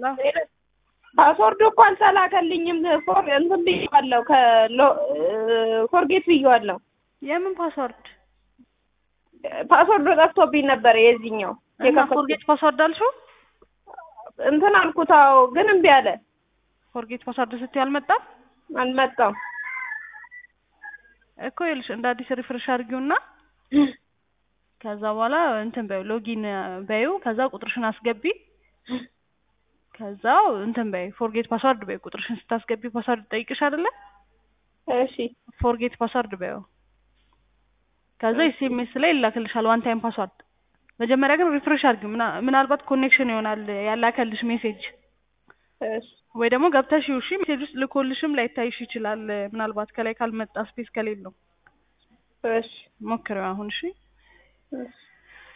ፓስወርዱ እኮ አልተላከልኝም። ፎር እንትን ብዬዋለሁ ከሎ ፎርጌት ብዬዋለሁ። የምን ፓስወርድ ፓስወርዱ ጠፍቶብኝ ነበር የዚህኛው እና የከፈትኩት ፎርጌት ፓስወርድ አልሽው? እንትን አልኩት። አዎ ግን እምቢ አለ። ፎርጌት ፓስወርድ ስትይ አልመጣም አልመጣም። እኮ ይኸውልሽ እንደ አዲስ ሪፍሬሽ አድርጊውና ከዛ በኋላ እንትን በይው ሎጊን በይው ከዛ ቁጥርሽን አስገቢ ከዛ እንትን በይ ፎርጌት ፓስወርድ በይ ቁጥርሽን ስታስገቢ ፓስወርድ ጠይቅሽ አይደለ እሺ ፎርጌት ፓስወርድ በይው ከዛ ኤስኤምኤስ ላይ ይላክልሻል ዋን ታይም ፓስወርድ መጀመሪያ ግን ሪፍሬሽ አድርጊው ምና- ምናልባት ኮኔክሽን ይሆናል ያላከልሽ ሜሴጅ እሺ ወይ ደግሞ ገብተሽ ይውሺ ሜሴጅ ውስጥ ልኮልሽም ላይታይሽ ይችላል ምናልባት ከላይ ካልመጣ ስፔስ ከሌለው እሺ ሞክሪው አሁን እሺ እሺ